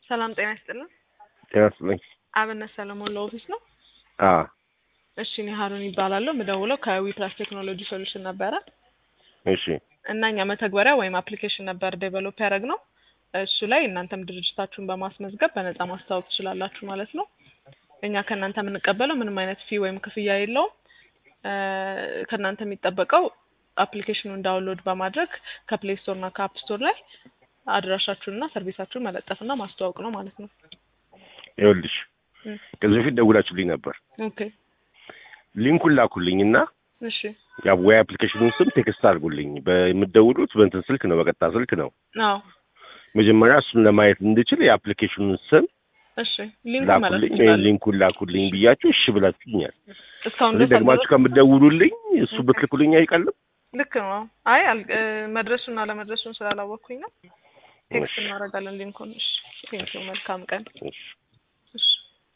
ሰላም ጤና ይስጥልን። ጤና ይስጥልኝ። አብነት ሰለሞን ለኦፊስ ነው። አዎ እሺ እኔ ሀሩን ይባላለሁ። የምደውለው ከዊ ፕላስ ቴክኖሎጂ ሶሉሽን ነበረ እሺ እና እኛ መተግበሪያ ወይም አፕሊኬሽን ነበር ዴቨሎፕ ያደረግነው። እሱ ላይ እናንተም ድርጅታችሁን በማስመዝገብ በነፃ ማስታወቅ ትችላላችሁ ማለት ነው። እኛ ከእናንተ የምንቀበለው ምንም አይነት ፊ ወይም ክፍያ የለውም። እ ከእናንተ የሚጠበቀው አፕሊኬሽኑን ዳውንሎድ በማድረግ ከፕሌይ ስቶር እና ከአፕ ስቶር ላይ አድራሻችሁንና ሰርቪሳችሁን መለጠፍና ማስተዋወቅ ነው ማለት ነው። ይኸውልሽ እም፣ ከዚህ በፊት ደውላችሁልኝ ነበር። ኦኬ ሊንኩን ላኩልኝ እና እሺ ያ ወይ አፕሊኬሽኑን ስም ቴክስት አድርጉልኝ። በምትደውሉት በእንትን ስልክ ነው፣ በቀጥታ ስልክ ነው። አዎ መጀመሪያ እሱን ለማየት እንድችል የአፕሊኬሽኑን ስም እሺ ሊንኩን መላክ ላኩልኝ፣ ትችላለህ። ሊንኩን ላኩልኝ ብያችሁ እሺ ብላችሁኛል። እስካሁን ስለዚህ ድረስ ደግማችሁ ከምትደውሉልኝ እሱ ብትልኩልኝ አይቀልም? ልክ ነው። አይ አል- እ፣ መድረሱን አለመድረሱን ስላላወቅኩኝ ነው። ቴክስት እናደርጋለን ሊንኩን። እሺ ቴንኪው። መልካም ቀን። እሺ